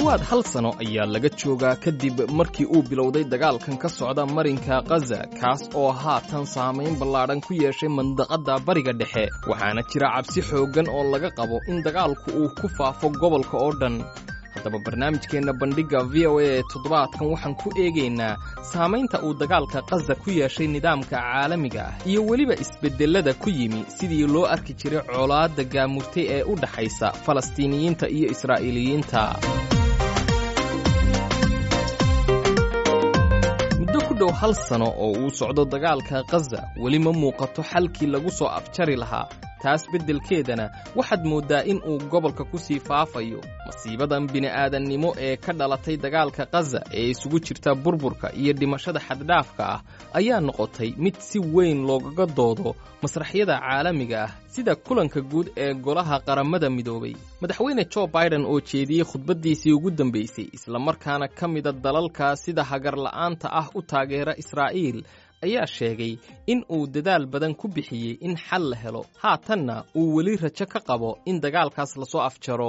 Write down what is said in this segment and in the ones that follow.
dhowaad hal sano ayaa laga joogaa kadib markii uu bilowday dagaalkan ka socda marinka khaza kaas oo haatan saamayn ballaadhan ku yeeshay mandaqadda bariga dhexe waxaana jira cabsi xooggan oo laga qabo in dagaalku uu ku faafo gobolka oo dhan haddaba barnaamijkeenna bandhigga v o a ee toddobaadkan waxaan ku eegaynaa saamaynta uu dagaalka khaza ku yeeshay nidaamka caalamiga ah iyo weliba isbeddellada ku yimi sidii loo arki jiray colaadda gaamurtay ee u dhaxaysa falastiiniyiinta iyo israa'iiliyiinta muddo ku dhow hal sano oo uu socdo dagaalka khaza weli ma muuqato xalkii lagu soo afjari lahaa taas beddelkeedana waxaad mooddaa in uu gobolka ku sii faafayo masiibadan bini'aadannimo ee ka dhalatay dagaalka khaza ee isugu jirta burburka iyo dhimashada xaddhaafka ah ayaa noqotay mid si weyn loogaga doodo masraxyada caalamiga ah sida kulanka guud ee golaha qaramada midoobay madaxweyne jo baiden oo jeediyey khudbaddiisii ugu dambaysay islamarkaana ka mida dalalka sida hagarla'aanta ah u taageera israa'iil ayaa sheegay in uu dadaal badan ku bixiyey in xal la helo haatanna uu weli rajo ka qabo in dagaalkaas lasoo afjaro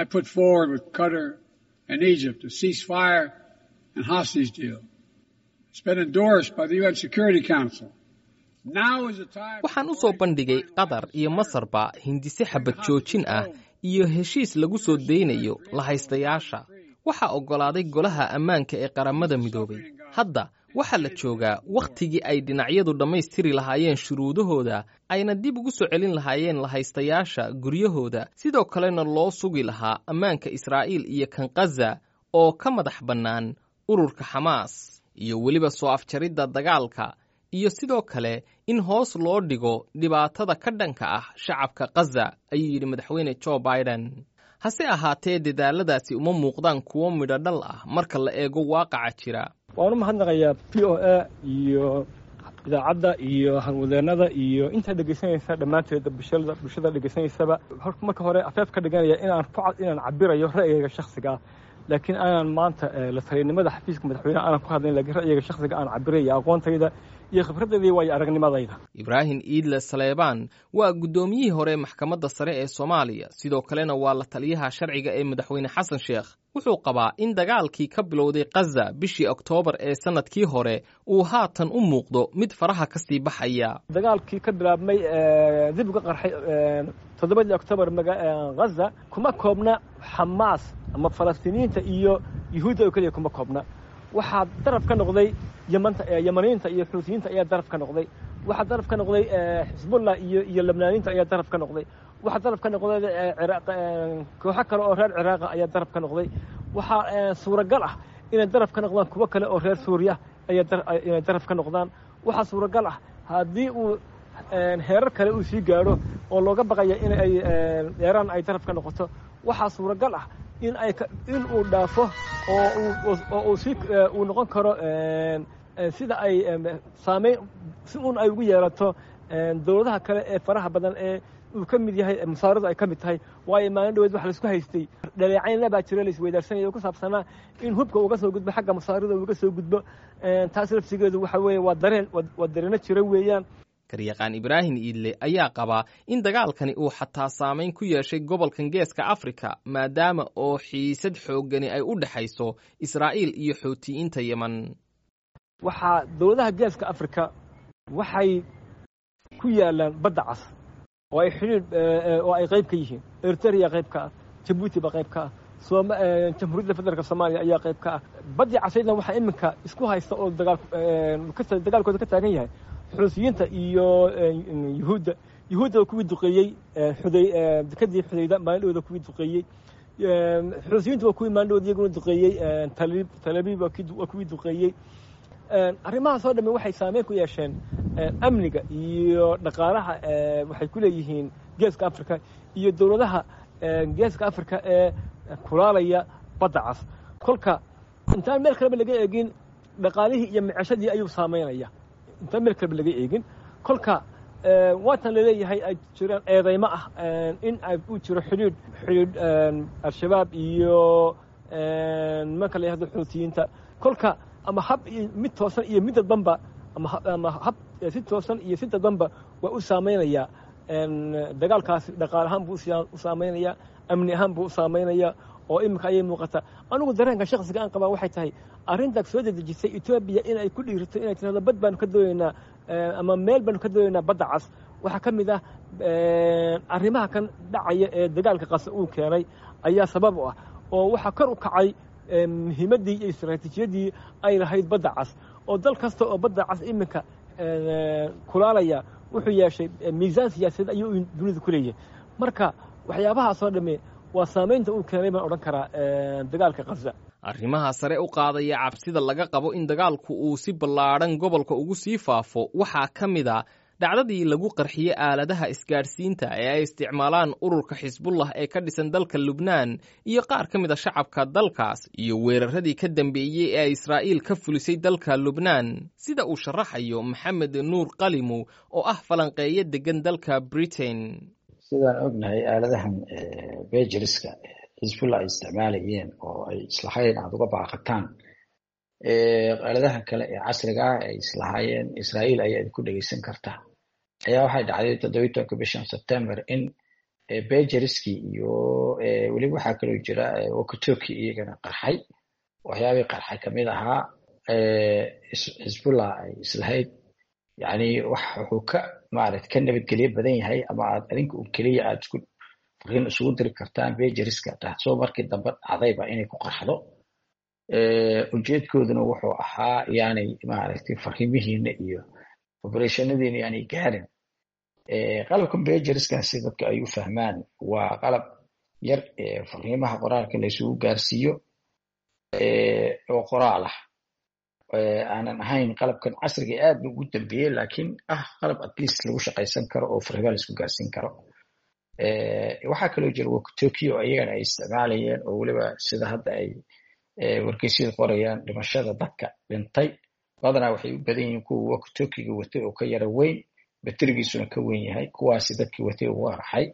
waxaan u soo bandhigay qatar iyo masarba hindise xabad joojin ah iyo heshiis lagu soo daynayo lahaystayaasha waxaa oggolaaday golaha ammaanka ee qaramada midoobay hadda waxaa la joogaa wakhtigii ay dhinacyadu dhammaystiri lahaayeen shuruudahooda ayna dib ugu soo celin lahaayeen lahaystayaasha guryahooda sidoo kalena loo sugi lahaa ammaanka israa'iil iyo kan khaza oo ka madax bannaan ururka xamaas iyo weliba soo afjaridda dagaalka iyo sidoo kale in hoos loo dhigo dhibaatada ka dhanka ah shacabka khaza ayuu yidhi madaxweyne jo baiden hase ahaatee dadaaladaasi uma muuqdaan kuwo midho dhal ah marka la eego waaqaca jira waan u mahadnaqayaa v o a iyo idaacadda iyo hanwadeennada iyo intaa dhegaysanaysa dhammaanteeda bulshada bulshada dhegaysanaysaba marka hore afeef ka dhiganaya inaan ku inaan cabirayo ra'yigayga shakhsiga ah laakiin aanan maanta la taliyanimada xafiiska madaxweyneha aanan ku hadlayn lakiin ra'yiga shakhsiga aan cabiraya aqoontayda iyo khibraddeedii waayo aragnimadayda ibraahim iidle saleebaan waa guddoomiyihii hore maxkamadda sare ee soomaaliya sidoo kalena waa la taliyaha sharciga ee madaxweyne xasan sheekh wuxuu qabaa in dagaalkii ka bilowday khaza bishii oktoobar ee sannadkii hore uu haatan u muuqdo mid faraha ka sii baxaya dagaalkii ka bilaabmay dib uga qarxay toddobadii oktoobar khaza kuma koobna xamaas ama falastiiniyiinta iyo yuhuudda oo keliya kuma koobna waxaa daraf ka noqday ymanta yamaniyiinta iyo xuutiyiinta ayaa daraf ka noqday waxaa daraf ka noqday xisbullah iyo iyo lebnaaniyiinta ayaa daraf ka noqday waxaa daraf ka noqday kooxo kale oo reer ciraaqa ayaa daraf ka noqday waxaa suuragal ah inay daraf ka noqdaan kuwo kale oo reer suuriya inay daraf ka noqdaan waxaa suuragal ah haddii uu heerar kale uu sii gaadho oo looga baqaya in ay eeraan ay daraf ka noqoto waxaa suuragal ah in ay in uu dhaafo oo oo uu si uu noqon karo sida ay saamayn si uun ay ugu yeelato dowladaha kale ee faraha badan ee uu ka mid yahay musaaradu ay ka mid tahay waayo maalin dhaweed wax laisku haystay dhaleecaynla baa jira laisweydaarsanaya oo ku saabsanaa in hubka uga soo gudbo xagga musaarada uga soo gudbo taas lafsigeedu waxa weeye waa dareen waa dareeno jira weeyaan garyaqaan ibraahim iidle ayaa qabaa in dagaalkani uu xataa saamayn ku yeeshay gobolkan geeska afrika maadaama oo xiisad xooggani ay u dhexayso israa'iil iyo xuutiyiinta yeman waxaa dowladaha geeska afrika waxay ku yaalaan badda cas oo ay xidhiidh oo ay qayb ka yihiin eriteria qayb ka ah jabuuti baa qayb ka ah jamhuuriyadda federaalka soomaaliya ayaa qayb ka ah baddii casaydna waxaa iminka isku haysta oo dagaalkooda ka taagan yahay xuusiyiinta iyo yuhuudda yuhuudda oo kuwii duqeeyey xuday dekadii xudayda maalindhooda kuwii duqeeyey xuusiyiinta waa kuwii maalindhooda iyaguna duqeeyey talib talabiib waa kuwii duqeeyey arrimahaas oo dhamme waxay saameyn ku yeesheen amniga iyo dhaqaalaha waxay ku leeyihiin geeska africa iyo dowladaha geeska africa ee kulaalaya badda cas kolka intaan meel kaleba laga eegin dhaqaalihii iyo miceshadii ayuu saameynaya intaan meel kaleba laga eegin kolka waatan laleeyahay ay jiraan eedaymo ah in uu jiro xidhiidh xidhiidh al-shabaab iyo nimanka la yahdo xuutiyiinta kolka ama hab mid toosan iyo mid dadbanba ama hab si toosan iyo si dadbanba waa u saamaynayaa dagaalkaasi dhaqaal ahaan buu u saamaynaya amni ahaan buu u saamaynaya oo iminka ayay muuqataa anigu dareenka shaksiga aan qabaa waxay tahay arrintaas soo dedejisay etoobiya inay ku dhiirto inay tirahdo bad baanu ka doonaynaa ama meel baanu ka doonaynaa badda cas waxaa ka mid ah arrimaha kan dhacaya ee dagaalka qasa uu keenay ayaa sabab u ah oo waxaa kor u kacay muhiimaddii iyo istaraatiijiyadii ay lahayd badda cas oo dal kasta oo badda cas iminka kulaalaya wuxuu yeeshay miisaan siyaasadeed ayuu dunida ku leeyahay marka waxyaabahaasoo dhamme waa saamaynta uu keenay baan odhan karaa dagaalka khaza arrimaha sare u qaadaya cabsida laga qabo in dagaalku uu si ballaadhan gobolka ugu sii faafo waxaa ka mid a dhacdadii lagu qarxiyey aaladaha isgaadhsiinta ee ay isticmaalaan ururka xisbullah ee ka dhisan dalka lubnaan iyo qaar ka mid a shacabka dalkaas iyo weeraradii ka dambeeyey ee israa'iil ka fulisay dalka lubnaan sida uu sharaxayo maxamed nuur qalimow oo ah falanqeeyo deggan dalka britain sidaan ognahay aaladahan bejiriska xisbullah ay isticmaalayeen oo ay islahayn aada uga baaqataan aaladahan kale ee casriga ah ay islahaayeen israa'iil ayaa idinku dhegeysan kartaa ayaa waxay dhacday toddobiyi tobanka bishan september in bejeriskii iyo weliba waxaa kaloo jira wokotoki iyagana qarxay waxyaabii qarxay kamid ahaa xisbullah ay islahayd yani wax wuxuu ka maarata ka nabadgelyo badan yahay ama aad adinka un keliya aad isku fariin isugu diri kartaan bejeriska taasoo markii dambe dhacdayba inay ku qarxdo ujeedkooduna wuxuu ahaa yaanay maaragtay fariimihiina iyo obereshonadiina yaanay gaarin qalabkan bejeriskan si dadka ay u fahmaan waa qalab yar fariimaha qoraalka la isugu gaarsiiyo oo qoraal ah aanan ahayn qalabkan casriga aad ba ugu dambeeyey laakiin ah qalab at least lagu shaqaysan karo oo fariimaha laisku gaarsiin karo waxaa kaloo jira wokotokio iyagana ay isticmaalayeen oo weliba sida hadda ay wargeysyada qorayaan dhimashada dadka dhintay badanaa waxay u badan yihiin kuwa wokotokiga watay oo ka yara weyn baterigiisuna ka weyn yahay kuwaasi dadkii watay ugu arxay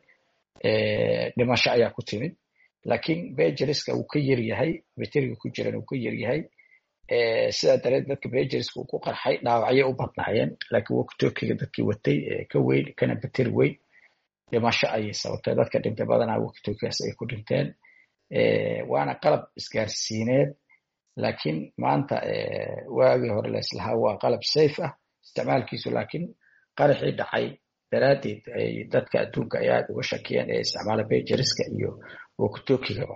dhimasho ayaa ku timid laakiin bejeriska uu ka yar yahay bateriga ku jiran uu ka yar yahay sidaa dareed dadka bejeriska uu ku qarxay dhaawacyo u badnaayeen laakiin wokotokiga dadkii watay ka weyn kana bateri weyn dhimasho ayay sababtay dadka dhintay badanaa wokotokigaas ay ku dhinteen waana qalab isgaarsiineed laakiin maanta waagii hore laislahaa waa qalab safe ah isticmaalkiisu laakiin qaraxii dhacay daraaddeed ay dadka adduunka ay aad uga shakiyeen ee isticmaala bejeriska iyo wokotokigaba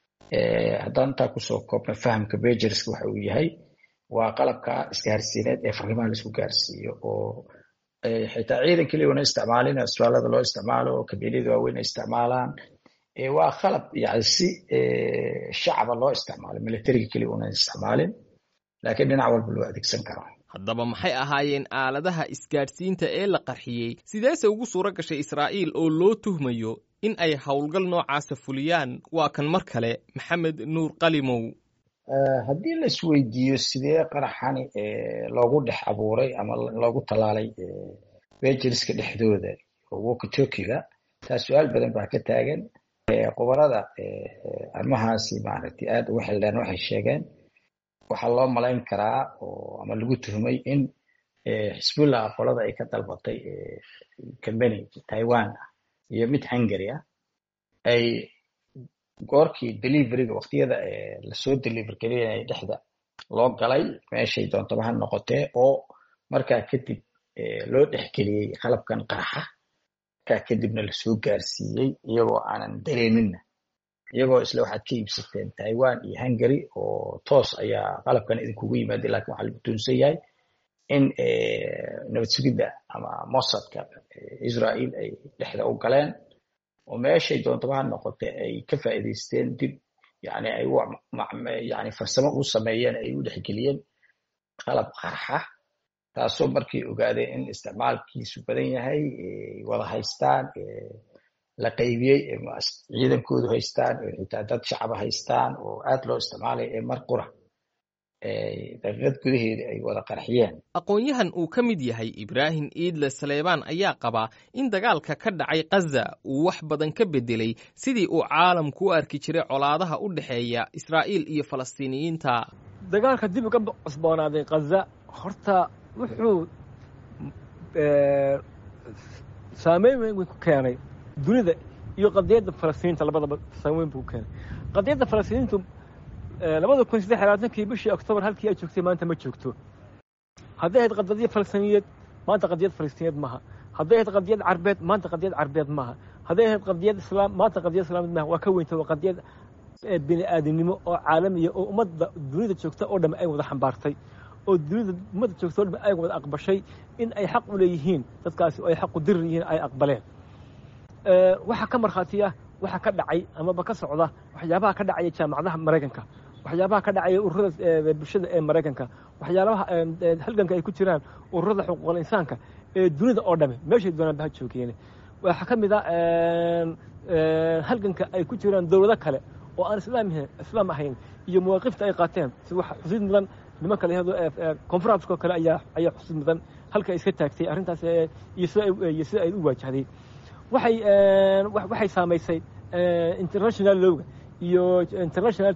haddaan intaa kusoo koobna fahamka bejeriska waxa uu yahay waa qalabka isgaarsiineed ee fariimaha laisku gaarsiiyo oo xitaa ciidan keliya una isticmaalin asbaalada loo isticmaalo oo kabiilada waaweyn ay isticmaalaan waa qalab yani si shacaba loo isticmaalo militariga keliya una isticmaalin laakiin dhinac walba loo adeegsan karo haddaba maxay ahaayeen aaladaha isgaadhsiinta ee la qarxiyey sideese ugu suuro gashay israa'iil oo loo tuhmayo in ay howlgal noocaasa fuliyaan waa kan mar kale maxamed nuur qalimow haddii la isweydiiyo sidee qaraxani loogu dhex abuuray ama loogu tallaalay bejeriska dhexdooda wokotokiga taas su-aal badan baa ka taagan qubarada arrimahaasi maaragtay aad uga xildheen waxay sheegeen waxaa loo malayn karaa oo ama lagu tuhmay in xisbullah qolada ay ka dalbatay company taiwan ah iyo mid hungary ah ay goorkii deliveryga waqtiyada lasoo deliver gelinaya dhexda loo galay meeshay doontaba ha noqotee oo markaa kadib loo dhexgeliyey qalabkan qaraxa markaa kadibna lasoo gaarsiiyey iyagoo aanan dareeminna iyagoo isle waxaad ka iibsateen taiwan iyo hungary oo toos ayaa qalabkan idinkugu yimaaday lakin waxaa lagu tuunsan yahay in nabad sugidda ama mossadka israel ay dhexda u galeen oo meeshay doontaba ha noqote ay ka faa'iidaysteen dib yani ay yani farsamo u sameeyeen ay u dhexgeliyeen qalab qarxa taasoo markay ogaadeen in isticmaalkiisu badan yahay wada haystaan la qaybiyey ciidankoodu haystaan xitaa dad shacaba haystaan oo aad loo isticmaalaya ee mar qura daqiiqad gudaheeda ay wada qarxiyeen aqoon-yahan uu ka mid yahay ibraahim iidle saleebaan ayaa qabaa in dagaalka ka dhacay khaza uu wax badan ka bedelay sidii uu caalamku u arki jiray colaadaha u dhexeeya israa'iil iyo falastiiniyiinta dagaalka dib uga cusboonaaday khaza horta wuxuu saameyn weyn ku keenay dunida iyo qadiyadda falastiiniinta labadaba saameyn buu keenay qadiyadda falastiiniintu labada kun saddex labaatankii bishii oktoobar halkii ay joogtay maanta ma joogto hadday ahayd qadiyad falastiiniyeed maanta qadiyad falastiiniyeed maaha hadday ahayd qadiyad carbeed maanta qadiyad carbeed maaha hadday ahayd qadiyad islaam maanta qadiyad islaamid maaha waa ka weynta waa qadiyad bini aadamnimo oo caalamiya oo ummadda dunida joogta oo dhamme ay wada xambaartay oo dunida ummadda joogta oo dhamme ay wada aqbashay in ay xaq u leeyihiin dadkaasi oo ay xaq u dirir yihiin ay aqbaleen waxaa ka markhaatiya waxa ka dhacay amaba ka socda waxyaabaha ka dhacaya jaamacadaha maraykanka waxyaabaha ka dhacaya ururada bulshada ee maraykanka waxyaabaha halganka ay ku jiraan ururada xuquuqul insaanka ee dunida oo dhamme meeshay doonaan baha joogeen waxaa ka mid a halganka ay ku jiraan dowlado kale oo aan islaam islaam ahayn iyo mawaaqifta ay qaateen si waxa xusid mudan nimanka la yihahdo conferenska oo kale ayaa ayaa xusid mudan halka iska taagtay arrintaas iyo sida iyo sida ay u waajahday waxay waxay saamaysay international lowga iyo international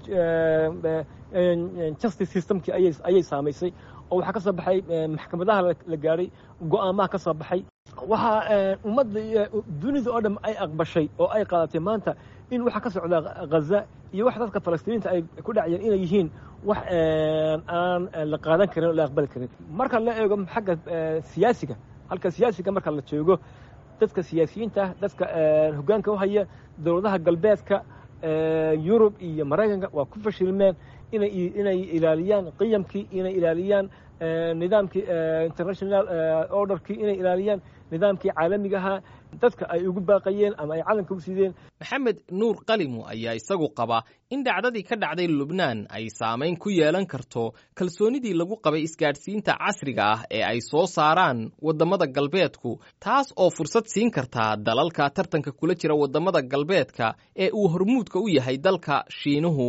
justice systemkii ayay ayay saamaysay oo waxaa ka soo baxay maxkamadaha la gaadhay go'aamaha ka soo baxay waxaa ummadda dunida oo dham ay aqbashay oo ay qaadatay maanta in waxa ka socda ghaza iyo wax dadka falastiiniinta ay ku dhacayeen inay yihiin wax aan la qaadan karin oo la aqbali karin marka la eego xagga siyaasiga halka siyaasiga marka la joogo dadka siyaasiyiinta ah dadka hoggaanka u haya dowladaha galbeedka yurub iyo maraykanka waa ku fashilmeen inay inay ilaaliyaan qiyamkii inay ilaaliyaan nidaamkii international orderkii inay ilaaliyaan nidaamkii caalamiga ahaa dadka ay ugu baaqayeen ama ay calanka u sideen maxamed nuur qalimu ayaa isagu qaba in dhacdadii ka dhacday lubnaan ay saamayn ku yeelan karto kalsoonidii lagu qabay isgaadhsiinta casriga ah ee ay soo saaraan waddamada galbeedku taas oo fursad siin kartaa dalalka tartanka kula jira waddamada galbeedka ee uu hormuudka u yahay dalka shiinuhu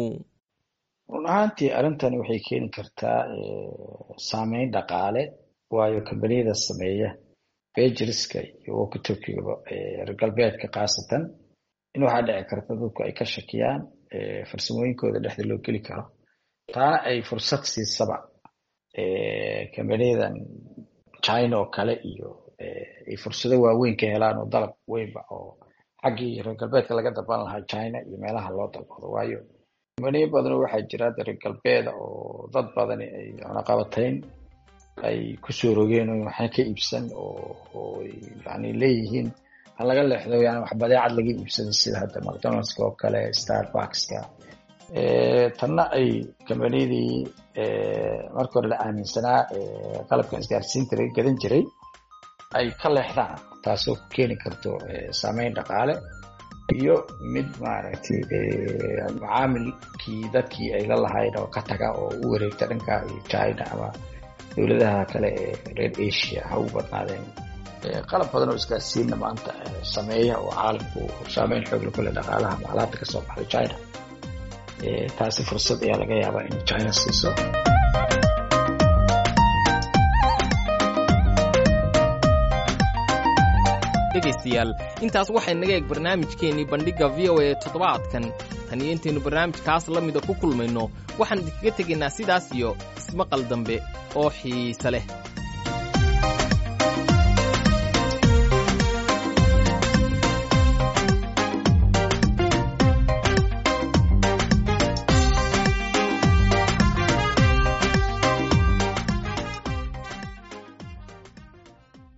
run ahaantii arrintani waxay keeni kartaa saameyn dhaqaale waayo kambaniyada sameeya bejiriska iyo woka turkigaba reer galbeedka khaasatan in waxaa dhici karta dadku ay ka shakiyaan farsamooyinkooda dhexda loo geli karo taana ay fursad siisaba kambaniyadan china oo kale iyo ay fursado waaweyn ka helaan oo dalab weynba oo xaggii reer galbeedka laga dalban lahaa china iyo meelaha loo dalbado waayo kambaniyo badan waxaa jira reer galbeeda oo dad badani ay cunaqabatayn ay kusoo rogeen oo waxna ka iibsan oo yani leeyihiin ha laga leexdo yani wax badeecad laga iibsado sida hadda mcdonaldska oo kale starbuckska tanna ay kambaniyadii marka hore la aaminsanaa qalabkan isgaarsiinta laga gadan jiray ay ka leexdaan taasoo ku keeni karto saameyn dhaqaale iyo mid maaragtay macaamilkii dadkii ay la lahayn oo ka taga oo u wareegta dhanka china ama dowladaha kale ee reer asia ha u badnaadeen qalab badan oo isgaarsiinna maanta sameeya oo caalamku saameyn xoogle kule dhaqaalaha alaabta kasoo baxday china taasi fursad ayaa laga yaabaa in china siiso dhegaystayaal intaas waxay naga eeg barnaamijkeennii bandhigga v o a toddobaadkan tan iyo intaynu barnaamijkaas la mida ku kulmayno waxaan idinkaga tegaynaa sidaas iyo ismaqal dambe oo xiise leh